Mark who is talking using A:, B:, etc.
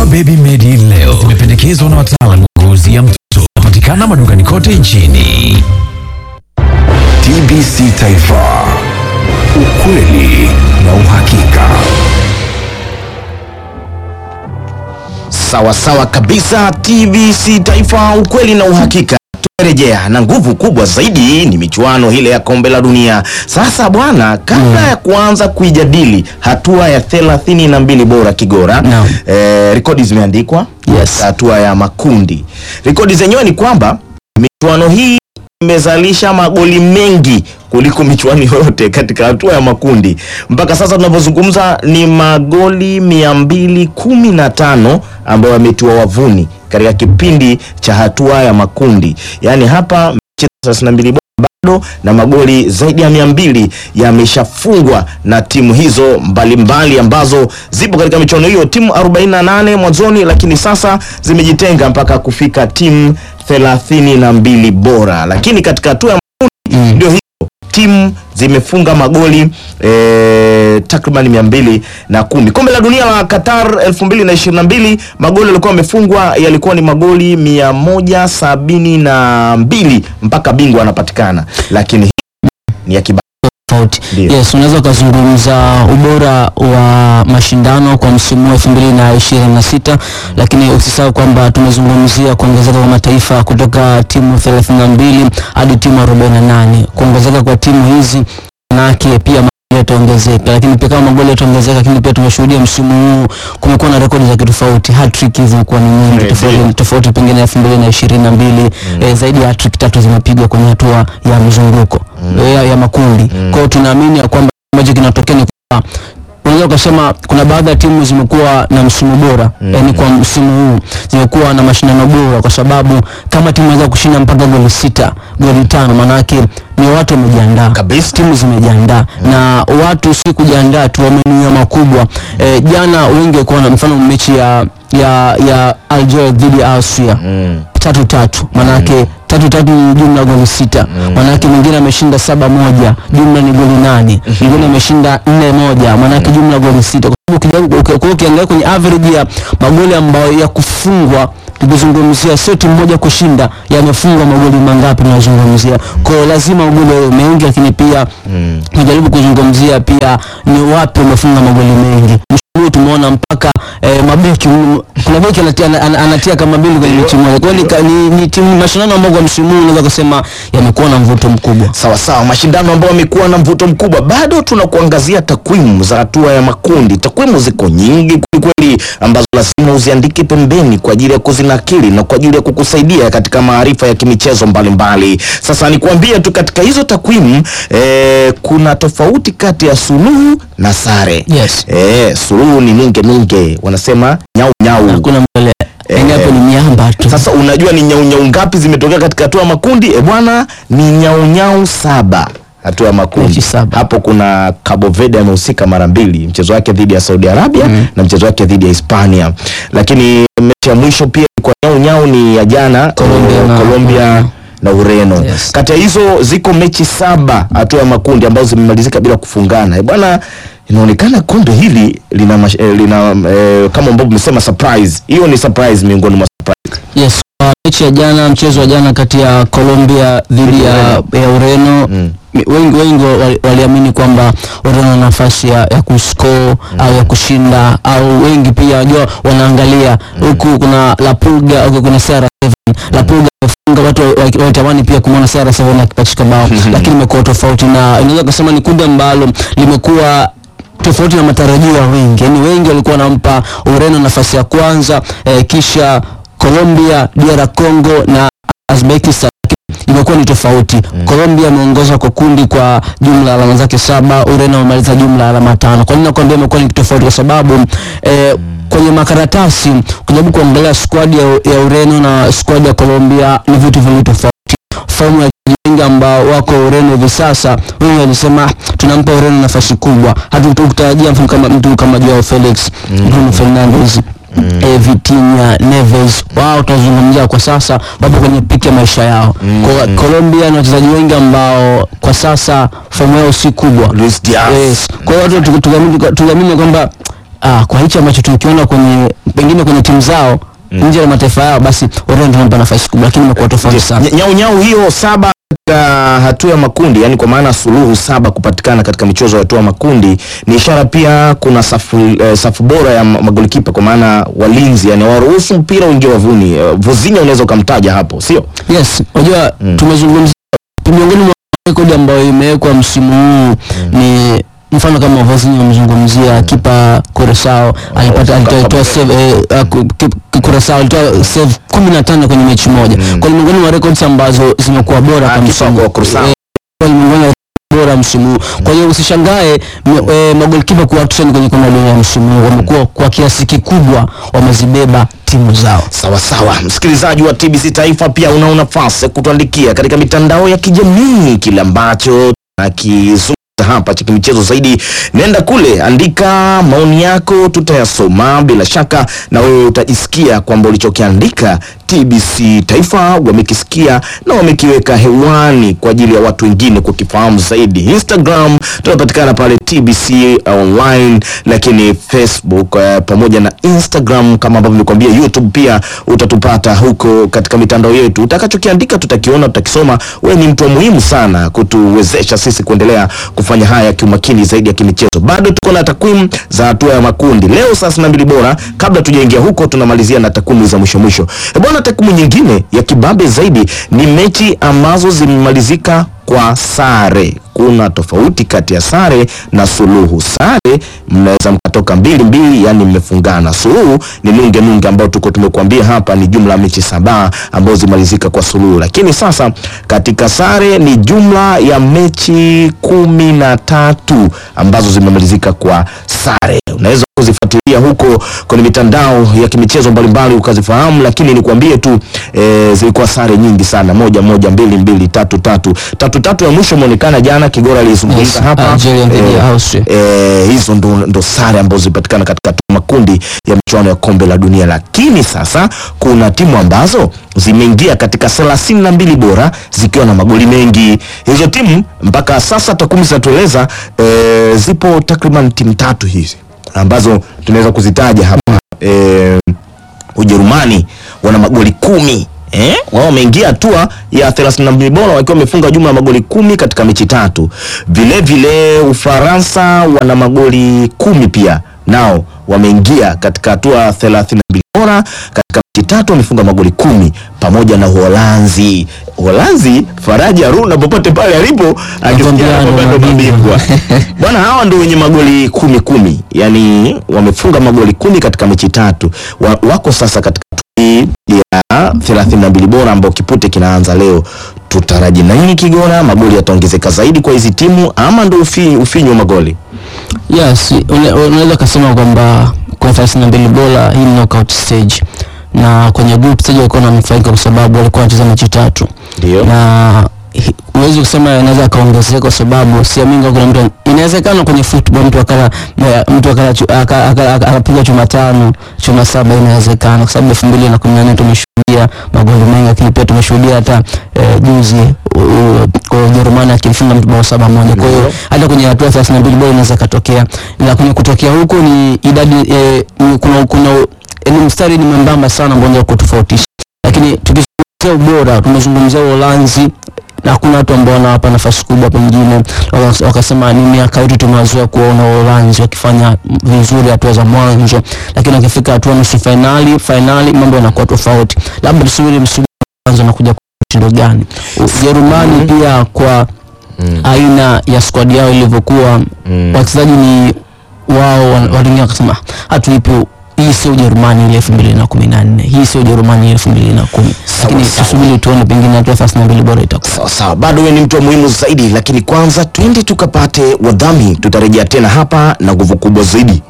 A: Baby Medi leo zimependekezwa na wataalamu wa ngozi ya mtoto. Patikana madukani kote nchini.
B: TBC Taifa, ukweli na uhakika.
C: Sawa sawa kabisa, TBC Taifa, ukweli na uhakika. Tumerejea na nguvu kubwa zaidi ni michuano ile ya kombe la dunia. Sasa bwana, kabla ya kuanza kuijadili hatua ya thelathini na mbili bora Kigora,
D: Naam.
C: eh, rekodi zimeandikwa
D: Yes.
C: hatua ya makundi. Rekodi zenyewe ni kwamba michuano hii imezalisha magoli mengi kuliko michuano yote katika hatua ya makundi. Mpaka sasa tunavyozungumza ni magoli mia mbili kumi na tano ambayo yametiwa wavuni katika kipindi cha hatua ya makundi. Yaani hapa mechi thelathini na mbili bado na magoli zaidi ya mia mbili yameshafungwa na timu hizo mbalimbali mbali ambazo zipo katika michuano hiyo, timu 48 mwanzoni, lakini sasa zimejitenga mpaka kufika timu thelathini na mbili bora, lakini katika hatua ya makundi ndio hiyo timu zimefunga magoli e, takriban mia mbili na kumi. Kombe la dunia la Qatar elfu mbili na ishirini na mbili magoli yalikuwa yamefungwa yalikuwa ni magoli mia moja sabini na mbili mpaka bingwa anapatikana, lakini hii ni ya kiba
D: tofauti.
C: Ndio.
D: Yes, unaweza ukazungumza ubora wa mashindano kwa msimu wa elfu mbili na ishirini na sita lakini usisahau kwamba tumezungumzia kuongezeka kwa mataifa kutoka timu 32 hadi timu 48. Kuongezeka kwa timu hizi manake pia magoli yataongezeka, lakini pia kama magoli yataongezeka, lakini pia tumeshuhudia msimu huu kumekuwa na rekodi za kitofauti. Hat-trick zimekuwa ni nyingi
C: Ndio.
D: tofauti tofauti, pengine elfu mbili na ishirini na mbili eh, zaidi ya hat-trick tatu zimepigwa kwenye hatua ya mzunguko ya, ya makundi. Kwa hiyo tunaamini ya kwamba ambacho kinatokea ni kwamba unaweza ukasema kuna baadhi ya timu zimekuwa na msimu bora yaani kwa msimu huu zimekuwa na mashindano bora, kwa sababu kama timu inaweza kushinda mpaka goli sita goli tano, maanake ni watu wamejiandaa
C: Kabisa.
D: timu zimejiandaa na watu si kujiandaa tu, wamenuia makubwa. E, jana wengi walikuwa na mfano mechi ya ya ya Algeria dhidi ya Austria tatu tatu, manake tatu tatu ni jumla goli sita, manake mwingine ameshinda saba moja, jumla ni goli nane, mwingine ameshinda nne moja, manake jumla goli sita. Kwa sababu ukija- uki- uki- ukiangalia kwenye average ya magoli ambayo ya kufungwa tukizungumzia sio timu moja kushinda, yamefungwa magoli mangapi tunazungumzia. Kwa hiyo lazima magoli yawe mengi, lakini pia tunajaribu kuzungumzia pia ni wapi wamefunga magoli mengi. Msimu huu tumeona mpaka eh, mabeki mm, kuna beki anatia, ana- ana- anatia kama mbili kwenye mechi moja. Kwa hiyo ni ka- ni, ni timu mashindano ambayo kwa msimu huu unaweza kusema yamekuwa na mvuto mkubwa.
C: Sawa sawa, mashindano ambayo yamekuwa na mvuto mkubwa. Bado tunakuangazia takwimu za hatua ya makundi. Takwimu ziko nyingi kwelikweli, ambazo lazima uziandike pembeni kwa ajili ya kuzinakili na kwa ajili ya kukusaidia katika maarifa ya kimichezo mbalimbali. Sasa nikuambie tu katika hizo takwimu eh, kuna tofauti kati ya suluhu na sare.
D: Yes.
C: Eh, suluhu ni nunge nunge, wanasema nyau nyau.
D: Hakuna mbele. Yaani hapo ni miamba tu.
C: Sasa unajua ni nyaunyau ngapi zimetokea katika hatua ya makundi? E bwana, ni nyaunyau saba hatua ya makundi.
D: Mechi saba.
C: Hapo kuna Cabo Verde amehusika mara mbili, mchezo wake dhidi ya Saudi Arabia na mchezo wake dhidi ya Hispania. Lakini mechi ya mwisho pia kwa nyaunyau ni ya jana
D: Colombia
C: eh,
D: na-
C: Colombia na Ureno.
D: Yes.
C: Kati ya hizo ziko mechi saba hatua ya makundi ambazo zimemalizika bila kufungana. E bwana, inaonekana kombe hili lina, mash, eh, lina eh, kama ambavyo umesema surprise. Hiyo ni surprise miongoni mwa surprise.
D: Yes, kwa mechi ya jana, mchezo wa jana kati ya Colombia dhidi ya, ya Ureno mi- wengi wengi wali- waliamini kwamba Ureno na nafasi ya, ya kuscore au ya kushinda au wengi pia wajua wanaangalia huku kuna La Pulga huku kuna CR7 La Pulga amefunga watu wa- wa- walitamani pia kumwona CR7 akipachika bao lakini imekuwa tofauti na inaweza kusema ni kundi ambalo limekuwa tofauti na matarajio ya wengi. Yaani wengi walikuwa wanampa Ureno nafasi ya kwanza eh, kisha Colombia, DR Congo na Uzbekistan lakini imekuwa ni tofauti. Colombia ameongoza kwa kundi kwa jumla ya alama zake saba, Ureno amemaliza jumla ya alama tano. Kwa nini nakwambia imekuwa ni tofauti? Kwa sababu eh, kwenye makaratasi ukijaribu kuangalia squad ya, ya Ureno na squad ya Colombia ni vitu viwili tofauti fomu ya wengi ambao wako Ureno hivi sasa, wengi walisema "Ah, tunampa Ureno nafasi kubwa, hatukutarajia mtu kama mtu kama Joao Felix, Bruno Fernandes eh, Vitinha, Neves, wao tunazungumzia kwa sasa wapo kwenye piki ya maisha yao. Kwa Colombia na wachezaji wengi ambao kwa sasa fomu yao si kubwa.
C: Luis Diaz.
D: Yes. Kwa hiyo watu tukiamini tukiamini kwamba ah, kwa hichi ambacho tukiona kwenye pengine kwenye timu zao nje ya mataifa yao basi Ureno tunampa nafasi kubwa lakini imekuwa tofauti sana
C: Nya- nyau nyau hiyo saba katika hatua ya makundi yani kwa maana suluhu saba kupatikana katika michezo ya hatua ya makundi ni ishara pia kuna safu, eh, safu bora ya ma- magolikipa kwa maana walinzi yani waruhusu mpira uingie wavuni eh, Vozinha unaweza ukamtaja hapo sio
D: yes unajua tumezungumzia miongoni mwa rekodi ambayo imewekwa msimu huu ni mfano kama Vozinha umezungumzia kipa Curacao alipata
C: Kapa-
D: alitoa save eh, uh, ku- ki- Curacao alitoa save 15 kwenye mechi moja kwa hiyo miongoni mwa records ambazo zimekuwa bora
C: Ah,
D: kwa
C: kipa
D: msimu
C: kwa Curacao.
D: eh, kwa hiyo miongoni mwa bora msimu huu kwa hiyo usishangae m- eh, magolikipa kuwa trend kwenye kombe la dunia msimu huu wamekuwa kwa kiasi kikubwa wamezibeba timu zao
C: sawa sawa msikilizaji wa TBC Taifa pia una nafasi ya kutuandikia katika mitandao ya kijamii kile ambacho nakizungumza hapa cha kimichezo zaidi nenda kule andika maoni yako tutayasoma bila shaka na wewe utajisikia kwamba ulichokiandika TBC Taifa wamekisikia na wamekiweka hewani kwa ajili ya watu wengine kukifahamu zaidi. Instagram tunapatikana pale TBC online, lakini Facebook eh, pamoja na Instagram kama ambavyo nilikwambia, YouTube pia utatupata huko katika mitandao yetu. Utakachokiandika tutakiona, tutakisoma. Wewe ni mtu wa muhimu sana kutuwezesha sisi kuendelea kufanya haya kiumakini zaidi ya kimichezo. Bado tuko na takwimu za hatua ya makundi leo saa 62 bora. Kabla tujaingia huko, tunamalizia na takwimu za mwisho mwisho. E bwana, takwimu nyingine ya kibabe zaidi ni mechi ambazo zimemalizika kwa sare. Kuna tofauti kati ya sare na suluhu. Sare mnaweza mkatoka mbili mbili, yani mmefungana. Suluhu ni nunge nunge, ambao tuko tumekuambia hapa ni jumla ya mechi saba ambazo zimalizika kwa suluhu, lakini sasa katika sare ni jumla ya mechi kumi na tatu ambazo zimemalizika kwa sare. Unaweza kuzifuatilia huko kwenye mitandao ya kimichezo mbalimbali ukazifahamu, lakini nikwambie tu e, zilikuwa sare nyingi sana, moja moja, mbili mbili, tatu tatu. Tatu tatu ya mwisho imeonekana jana, Kigora alizungumza
D: Yes,
C: hapa
D: Algeria dhidi ya Austria.
C: e, hizo ndo, ndo sare ambazo zilipatikana katika makundi ya michuano ya kombe la dunia, lakini sasa kuna timu ambazo zimeingia katika thelathini na mbili bora zikiwa na magoli mengi. Hizo timu mpaka sasa takwimu zinatueleza e, zipo takriban timu tatu hizi ambazo tunaweza kuzitaja hapa e, Ujerumani wana magoli kumi eh? wao wameingia hatua ya 32 bora wakiwa wamefunga jumla ya magoli kumi katika mechi tatu. Vile vile Ufaransa wana magoli kumi pia nao wameingia katika hatua ya 32 bora katika mechi tatu wamefunga magoli kumi pamoja na Uholanzi. Uholanzi, Faraji Haruna popote pale alipo akisikia
D: Nakwambia
C: kwamba
D: ndo
C: ndo
D: mabingwa.
C: mabingwa bwana, hawa ndio wenye magoli kumi kumi, yani wamefunga magoli kumi katika mechi tatu. Wa, wako sasa katika hatua ya 32 bora ambao kipute kinaanza leo. Tutaraji nini Kigona? Magoli yataongezeka zaidi kwa hizi timu ama ndo ufi, ufinyu wa magoli?
D: Yes, una- unaweza kusema kwamba kwa 32 bora hii ni knockout stage na kwenye group stage walikuwa wananufaika kwa sababu walikuwa wanacheza mechi tatu
C: Ndio.
D: na hi- huwezi kusema inaweza akaongezeka kwa sababu siamini kama kuna mtu inawezekana kwenye football mtu akala me- mtu akala chu- aka- aka- aka- akapiga chuma tano chuma saba inawezekana kwa sababu elfu mbili na kumi na nne tumeshuhudia magoli mengi lakini pia tumeshuhudia hata eh, juzi u- u- kwa Ujerumani akimfunga mtu bao saba moja kwa hiyo
C: Ndio.
D: hata kwenye hatua ya 32 bora inaweza katokea na kwenye kutokea huko ni idadi eh, ni, kuna kuna ni mstari ni mwembamba sana ambao unaweza kutofautisha lakini tukizungumzia ubora tumezungumzia Uholanzi na hakuna watu ambao wanawapa nafasi kubwa pengine waka- wakasema ni miaka yote tumewazoea kuwaona Uholanzi wakifanya vizuri hatua za mwanzo lakini wakifika hatua nusu fainali fainali mambo yanakuwa tofauti labda tusubiri msimu kwanza unakuja kwa mtindo gani Ujerumani pia kwa aina ya squad yao ilivyokuwa wachezaji ni wao wan- waliingia wakasema hatuipi hii sio Ujerumani ile elfu mbili na kumi na nne hii sio Ujerumani ile elfu mbili na kumi lakini
C: sawa.
D: tusubiri tuone pengine hatua thelathini na mbili bora itakuwa
C: Sawa sawa, bado wewe ni mtu wa muhimu zaidi, lakini kwanza twende tukapate wadhamini. Tutarejea tena hapa na nguvu kubwa zaidi